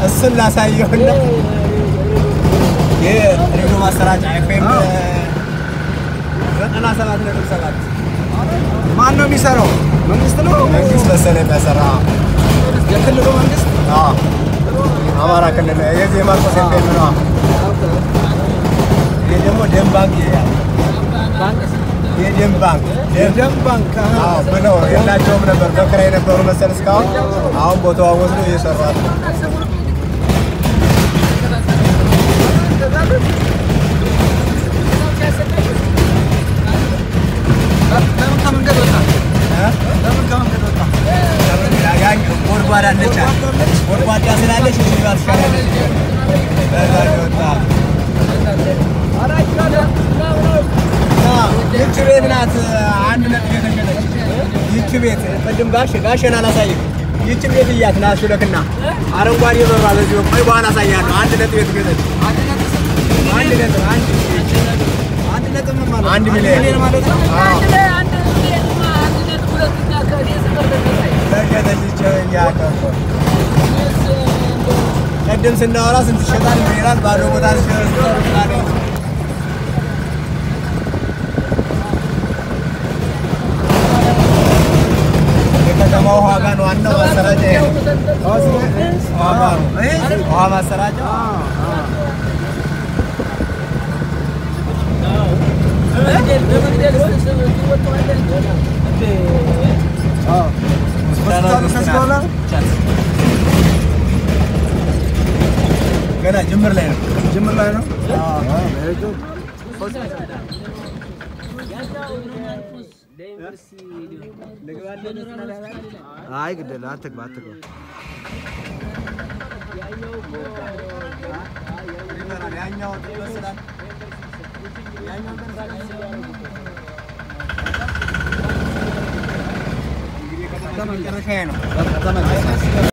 እሱን ላሳየውና ይህ ሬዲዮ ማሰራጫ ኤፍኤም ዘጠና ሰባት ነጥብ ሰባት ማን ነው የሚሰራው? መንግስት ነው? መንግስት መሰለህ የሚያሰራ የክልሉ መንግስት? አዎ፣ አማራ ክልል የዚህ የማርቆስ ኤፍኤም ነው። ይህ ደግሞ ደም ባንክ ይላል። የደም ባንክ የደም ባንክ አሃ። አዎ ብለው የላቸውም ነበር በክራይ የነበሩ መሰል እስካሁን። አሁን ቦታዋ ወስዶ እየሰሯት ነው። ለምን ከመንገድ ወጣ? እ? ለምን ከመንገድ ወጣ? ያጋኝ ጎድጓዳ ነች ጎድጓዳ ስላለች እዚህ ጋር ትሻላለች። በዛ ነው የወጣ። ይቺ ቤት ናት አንድ ነጥብ የተሸጠች። ይቺ ቤት ቅድም ጋሽ ጋሽን አላሳይም። ይቺ ቤት እያት ና ሹለክና አረንጓዴ በሯ በዚህ ቆይ በኋላ አሳያለሁ። አንድ ነጥብ የተሸጠች አንድ ነጥብ አንድ አንድ ነጥብ ምን ማለት ነው? አንድ ሚሊዮን ሚሊዮን ማለት ነው? አዎ ተሸጠች። ይቺ እያት እኮ ቅድም ስናወራ ስንት ይሸጣል ምን ይላል ባዶ ቦታ ሲሸጣል የከተማ ውሃ ጋር ነው ዋናው ማሰራጫ ይሄ ነው። ውሃ ጋር ነው። ውሃ ማሰራጫ ሆስፒታሉ ከዚህ በኋላ ገና ጅምር ላይ ነው። ጅምር ላይ ነው? አይ ግደል አትግባ አትግባ። ያኛው ይመስላል። እንግዲህ ከተማ መጨረሻ ነው። ተመለስ